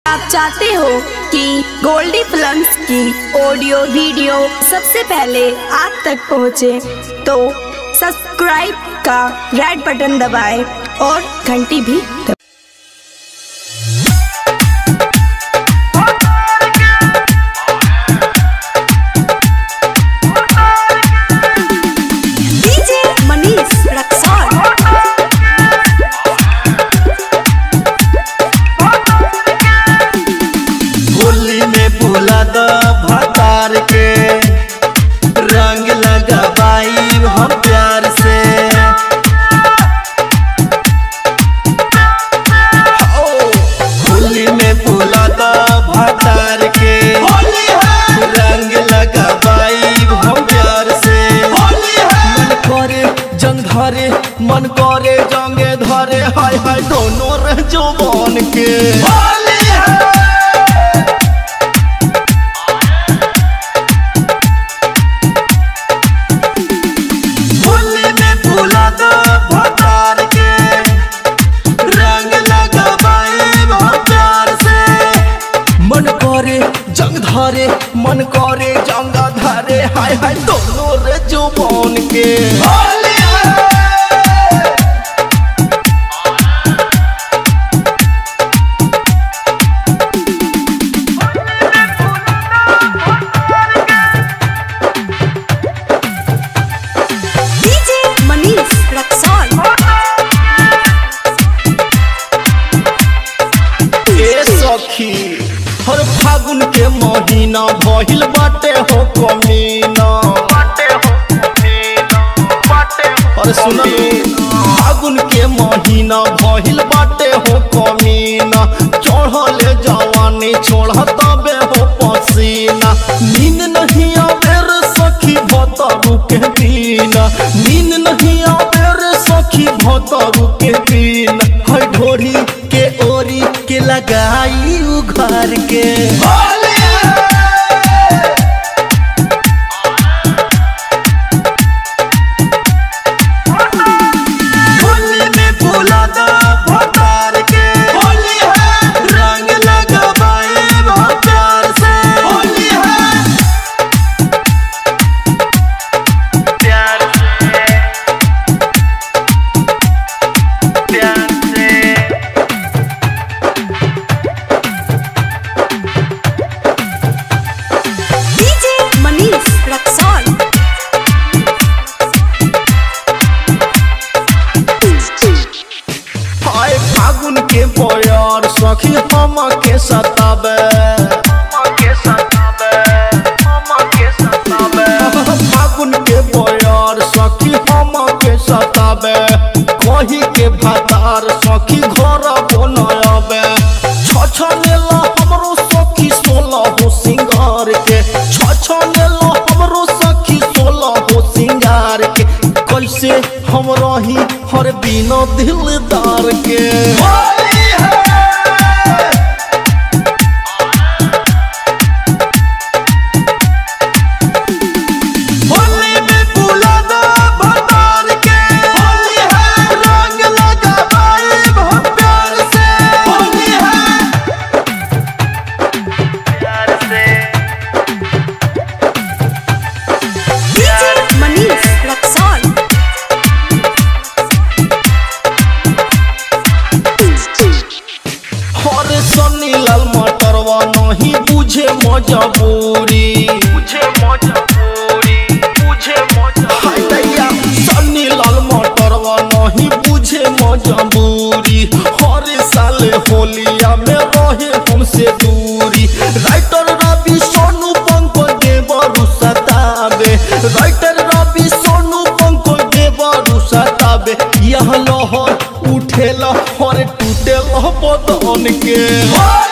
आप चाहते हो कि गोल्डी फिल्म्स की ऑडियो वीडियो सबसे पहले आप तक पहुंचे, तो सब्सक्राइब का रेड बटन दबाएं और घंटी भी दबाएं। डीजे मनीष रक्सौल होली में बुला द भतार के रंग लगाबाई हम प्यार से हो, होली में बुला द भतार के रंग लगाबाई हम प्यार से मन करे जंग धरे मन करे जंगे धरे हाय हाय दोनों रह जवान के होली में भूला दो भतार के रंग लगाबाई बहुत प्यार से मन करे जंग धरे मन करे जंग धरे हाय हाय दोनों रे जुबान के होली है डीजे मनीष रक्सौल ए सखी हर फागुन के महीना भइल बाटे हो कमीना अरे सुन फागुन के महीना भइल बाटे हो कमीना चढ़ले जवानी छोड़त बे हो पसीना नींद नहीं आवे रे सखी भतरू के बिना नींद नहीं आवे रे सखी भतरू के बिना है ढोरी के ओरी के लगाई उघार के होली में भूला दो भतार के होली है रंग लगाबाई बहुत प्यार से होली है प्यार से प्यार से डीजे मनीष रक्सौल हाय फागुन के बयार सखी हम के सताबे फागुन के बयार सखी हम के सताबे कही के भातार सखी घर बनाबे छछनेला हमरो सखी सोलह हो सिंगार के छछनेला हमरो सखी सोलह हो सिंगार के कैसे हम रही हर बिना दिलदार के होली में भूला दो भतार के होली है रंग लगाबाई बहुत प्यार से होली है प्यार से डीजे मनीष रक्सौल हरे सनी लाल मटरवा नहीं बुझे मजबूरी बुझे मजबूरी बुझे मजबूरी सनी लाल मटरवा नहीं बुझे मजबूरी हरे साले होलिया में रहे हमसे दूरी राइटर रवि सोनू पंकज देवरु सताबे राइटर रवि सोनू पंकज देवरु सताबे यह लहर उठे लहर टूटे लह बदन के